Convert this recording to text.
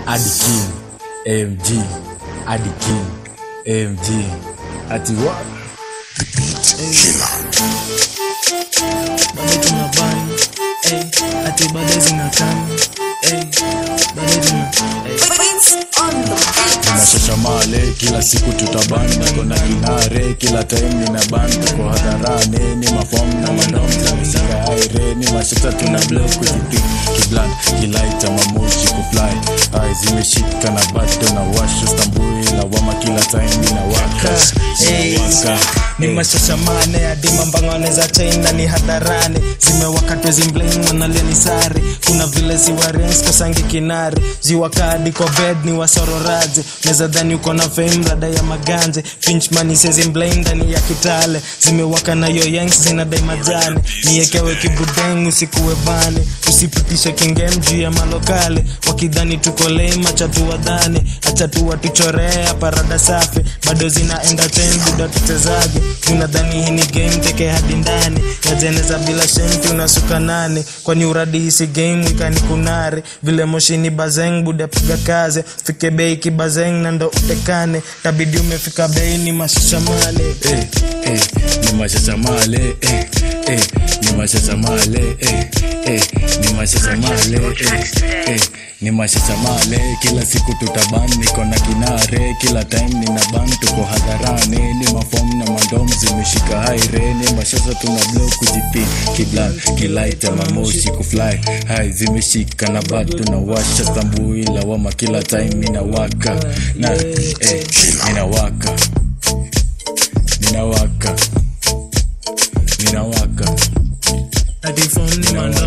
adi king amg adi king amg ati what bado tunabani eh, ati bado zinakama eh, bado tuna eh. tunashashamale kila siku tutabani niko na kinare kila time nina ban tuko hadharani ni mafom na mandom tumeshika aire ni mashata tuna blow kujipi kiblan kilaita mamoshi kufly ai zimeshika na bado na washa stambui lawama kila time nina waka Hey, waka ni mashashamane hadi mambangane za china ni hadharani zimewakatwe zimblain wanalia ni sari kuna vile ziwarens kosangi kinari ziwakadi kwa bed ni wasororaji neza dhani uko na fame rada ya maganje pinchmani sezimblain ndani ya kitale zimewaka na yoyangs zinadai majani niekewe kibudeng usikuwe bani usipitishe kingem juu ya malokale wakidhani tuko lame acha tuwadhani acha tuwatuchorea parada safi bado zina entertain buda tuchezage unadhani hii ni game teke hadi ndani yajeneza bila shenti unasuka nani kwani uradi hisi game ikani kunari vile moshini bazeng buda piga kaze fike bei kibazeng na ndo utekane tabidi umefika bei ni mashishamane eh, eh, ni mashashamale eh, eh, ni mashashamale eh, eh, ni mashashamale eh, eh, ni mashashamale kila siku tutaban niko na kinare kila time nina ban tuko hadharani ni mafom na mandom zimeshika haire ni mashasa tuna blow kujipi kiblan kilaita mamoshi kufly hai zimeshika na bado na washa stambui lawama kila time nina waka na eh, nina waka ninawaka ninawaka hadi form ni mandom